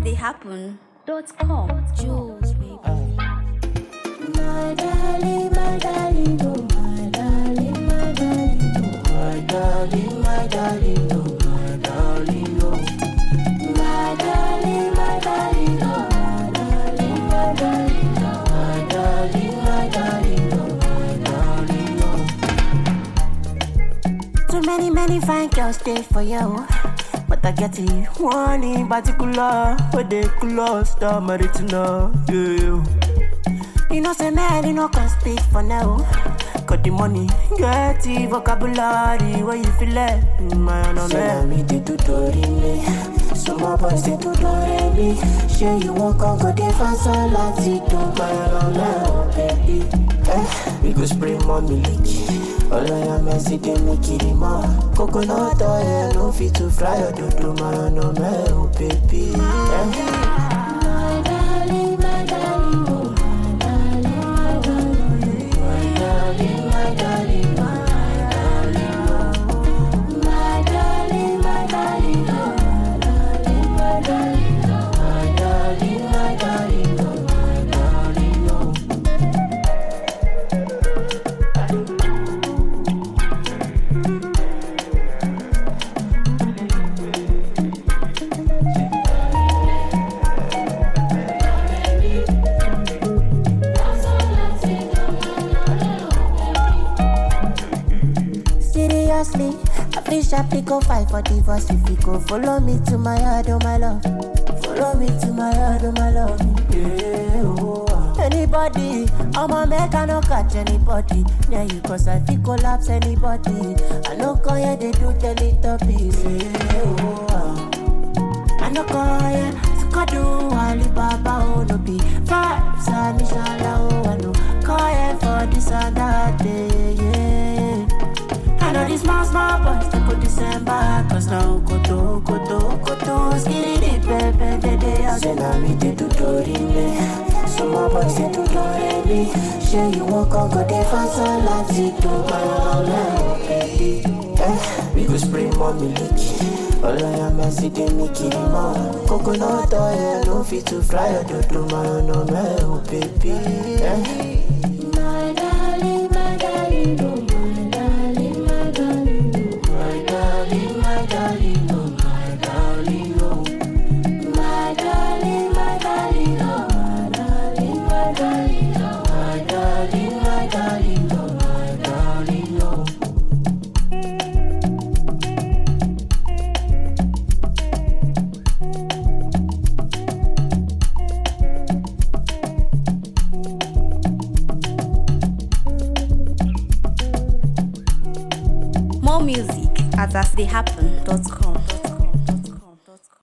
they happen. Dot com. Jules, baby. My darling, my darling, oh my darling, my darling, oh my darling, my darling, oh my darling, oh my darling, my darling, oh my darling, my darling, oh my darling, my darling, oh my darling, oh. Too many, many fine girls stay for you. But I get it, one in particular, where they close, start married to know, yeah. You know, say man, you know, can speak for now. Got the money, get the vocabulary, where you feel it, man, oh man. me the tutorial, some more boys they tutorial me. Sure you won't come go dey fast all like it, oh man, oh man, oh baby. Eh, we go spray more milk. All I am is see them make it more. Coconut oil, no fit to fry or do do man, oh man, oh baby. Eh. My darling, my darling, oh my darling, my darling, my darling, my darling, oh my darling, my darling, oh my darling, my darling, oh my darling, my darling, oh my darling, oh. Seriously, I feel sharply go fight for divorce if you go follow me to my yard, oh my love. Follow me to my yard, oh my love. Yeah, oh, ah. Anybody, I'ma make I no catch anybody. Yeah, you cause I feel collapse anybody. I no call yeah, they do teletubbies. Yeah, oh, ah. I no call yeah, Skadu, Alibaba, oh no be vibes, and inshallah, oh I no call yeah for this and that day, yeah. I know these small, small boys they go December Cause now koto, koto, koto Skitty, pepe, de de Say now me they do me Some more boys they do me Sure you won't come go dey fast all like it do my baby Eh, we go spray more milk All I am is see them make it more Coconut oil, no fit to fry or do do my no man, oh baby Eh my darling, my darling, oh my darling, my darling, oh my darling, my darling, oh my darling, oh my darling, my darling, oh my darling, my darling, oh my darling, my darling, oh my darling, oh. More music at astheyhappen.com.